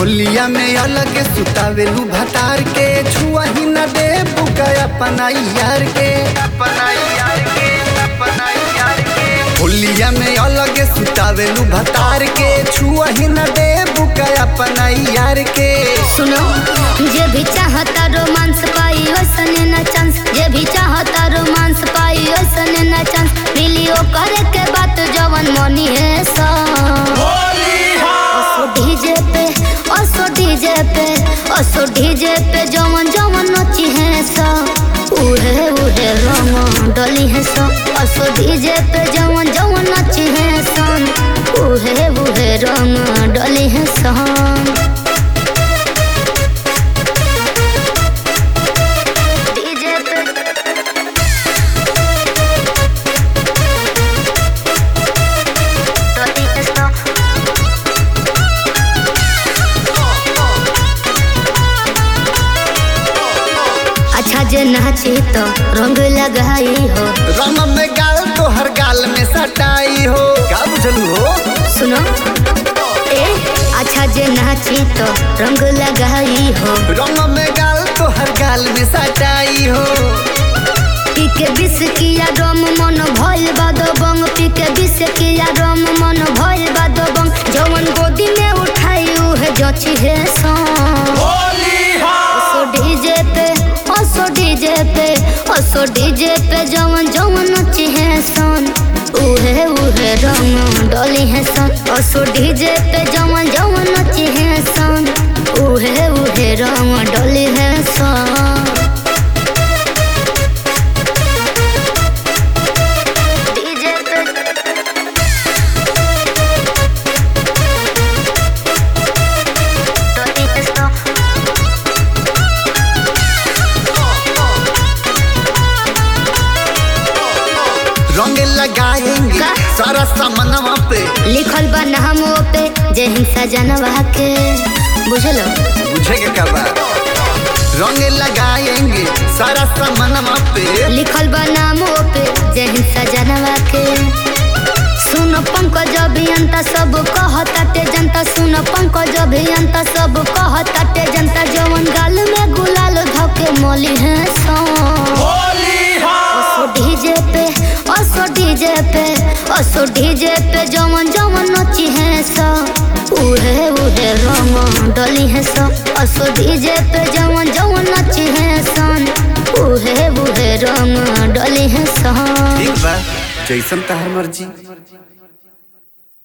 होलिया में अलग सुतावेलू भतार के छुआ ही न दे बुका अपना यार के अपना यार के अपना यार के होलिया में अलग सुतावेलू भतार के छुआ ही न दे बुका अपना यार के सुनो जे भी चाहता रोमांस पाई वैसने न चांस जे भी चाहता रोमांस पाई वैसने न चांस मिलियो करे के बात जवन मनी है सा असो डीजे पे असो डीजे पे असो डीजे पे जवन जवन नची है सा उहे उहे रंग डली है सा असो डीजे पे जवन जवन नची है सन उहे उहे रंग डली है सन डीजे पे डली है सन अच्छा जे नाची तो रंग लगाई हो रंग में गाल तो हर गाल में सटाई हो का बुझलू हो सुनो ए अच्छा जे नाची तो रंग लगाई हो रंग में गाल तो हर गाल में सटाई हो पी के बिस किया रम मन भइल बा दो बंग पी के बिस किया रम मन भइल बा दो बंग जवन गोदी में उठाई उहे जची है सॉन्ग असो डीजे पे असो डीजे पे असो डीजे पे जवन जवन नची है सन उहे उहे रंग डली है सन असो डीजे पे जवन जवन नची है सन उहे उहे रंग डली है सन डीजे पे डली है सन रंग लगाएंगे का? सारा सामनवा पे लिखल बा नामो पे जय हिंसा जनवा के बुझलो बुझेगा क्या बात रंग लगाएंगे सारा सामनवा पे लिखल बा नामो पे जय हिंसा जनवा के सुन पंकज अभियंता सब कहताटे जनता सुन पंकज अभियंता सब कहताटे जनता जवन गाल में गुलाल धके मली है असो डीजे पे असो डीजे पे असो डीजे पे जवन जवन नची है सा उहे उहे रंग डली है सा असो डीजे पे जवन जवन नची है सन उहे उहे रंग डली है सा ठीक बा जैसन तहर मर्जी